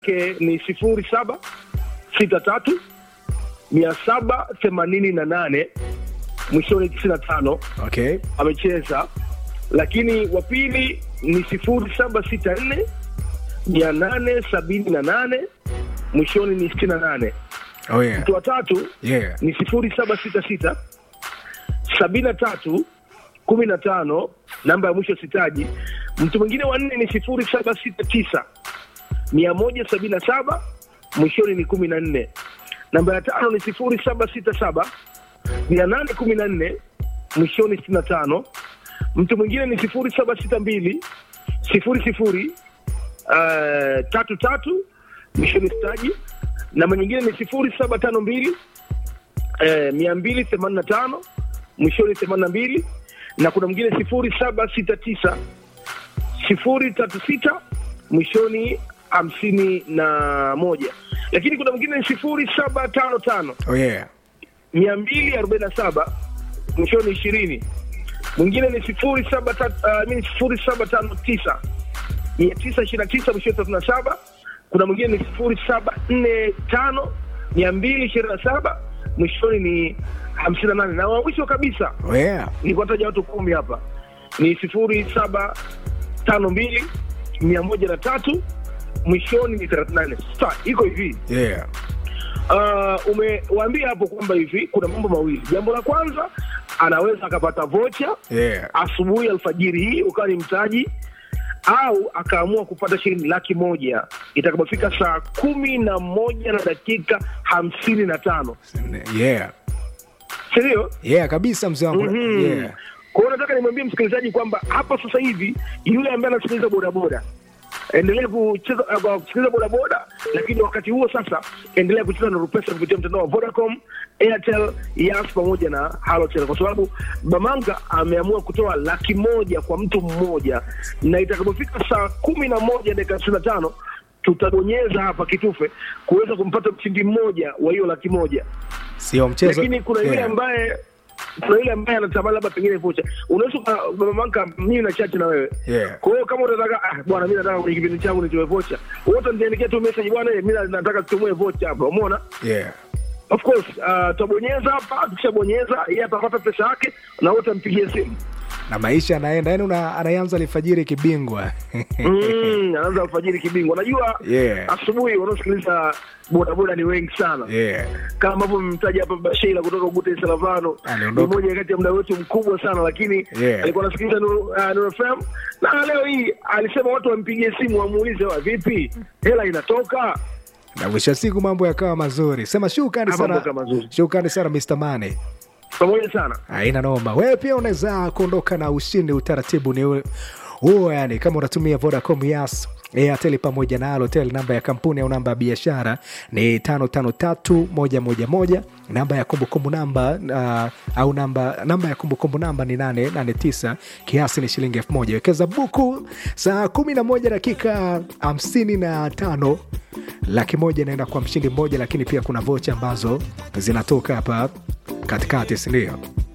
ke ni sifuri saba sita tatu mia saba themanini na nane mwishoni tisini na tano okay amecheza, lakini wa pili ni sifuri saba sita nne mia nane sabini na nane mwishoni ni sitini na nane. oh yeah Mtu wa tatu yeah ni sifuri saba sita sita sabini na tatu kumi na tano namba ya mwisho sitaji. Mtu mwingine wa nne ni sifuri saba sita tisa mia moja sabini na saba mwishoni ni kumi na nne. Namba ya tano ni sifuri saba sita saba mia nane kumi na nne mwishoni sitini na tano. Mtu mwingine ni sifuri saba sita mbili sifuri sifuri uh, tatu tatu mwishoni sitaji. Namba nyingine ni sifuri saba tano mbili eh, mia mbili themanini na tano mwishoni themanini na mbili na kuna mwingine sifuri saba sita tisa sifuri tatu sita mwishoni hamsini na moja lakini kuna mwingine ni sifuri saba tano tano oh yeah mia mbili arobaini na saba mwishoni ishirini mwingine ni sifuri saba tatu- ah, mimi sifuri saba tano tisa mia tisa ishirini na tisa mwishoni thelathini na saba kuna mwingine ni sifuri saba nne tano mia mbili ishirini na saba mwishoni ni hamsini na nane na wa mwisho kabisa oh yeah nikuwataja watu kumi hapa ni sifuri saba tano mbili mia moja na tatu mwishoni ni thelathini na nane Sasa iko hivi yeah uh, umewaambia hapo kwamba hivi kuna mambo mawili jambo la kwanza anaweza akapata vocha yeah asubuhi alfajiri hii ukawa ni mtaji au akaamua kupata shilingi laki moja itakapofika saa kumi na moja na dakika hamsini na tano yeah sindio yeah kabisa mzee wangu Mhm. yeah kwa hiyo nataka nimwambie msikilizaji kwamba hapa sasa hivi yule ambaye anasikiliza bodaboda endelea kucheza uh, kusikiliza bodaboda lakini wakati huo sasa endelea kucheza na rupesa kupitia mtandao wa vodacom airtel yas pamoja na halotel kwa sababu bamanga ameamua kutoa laki moja kwa mtu mmoja na itakapofika saa kumi na moja dakika hamsini na tano tutabonyeza hapa kitufe kuweza kumpata mshindi mmoja wa hiyo laki moja sio mchezo lakini kuna yule yeah. ambaye kuna yule ambaye anatamani labda pengine vocha unaweza uka- baba manka mimi na chache na wewe Yeah. kwa hiyo kama unataka ah, bwana mi nataka kwenye kipindi changu nitoe vocha wote niandikia tu message bwana mi nataka tutumue vocha hapa umeona yeah of course uh, tutabonyeza hapa tukishabonyeza yeye atapata pesa yake na wote ampigie simu na maisha anaenda yani una- anaanza alfajiri kibingwa mm, anaanza alfajiri kibingwa najua Yeah. asubuhi wanaosikiliza bodaboda ni wengi sana yeah kama ambavyo mmemtaja hapa Basheila kutoka Ugute Salavano ni Aliondoka. mmoja kati ya mda wetu mkubwa sana, lakini Yeah. alikuwa anasikiliza Nuru uh, Nuru FM na leo hii alisema watu wampigie simu wamuulize, wa vipi, hela inatoka? na mwisho wa siku mambo yakawa mazuri sema shukrani Ah, mambo sana yakawa mazuri. shukrani sana Mr. Mane Pamoja sana. haina noma wewe pia unaweza kuondoka na ushindi utaratibu ni ule- huo yani kama unatumia vodacom yas airtel pamoja na alotel namba ya kampuni au namba ya biashara ni 553111 namba ya kumbukumbu namba uh, au namba namba ya kumbukumbu namba ni 889 kiasi ni shilingi 1000 wekeza buku saa 11 dakika 55 laki moja inaenda kwa mshindi mmoja lakini pia kuna vocha ambazo zinatoka hapa katikati sindio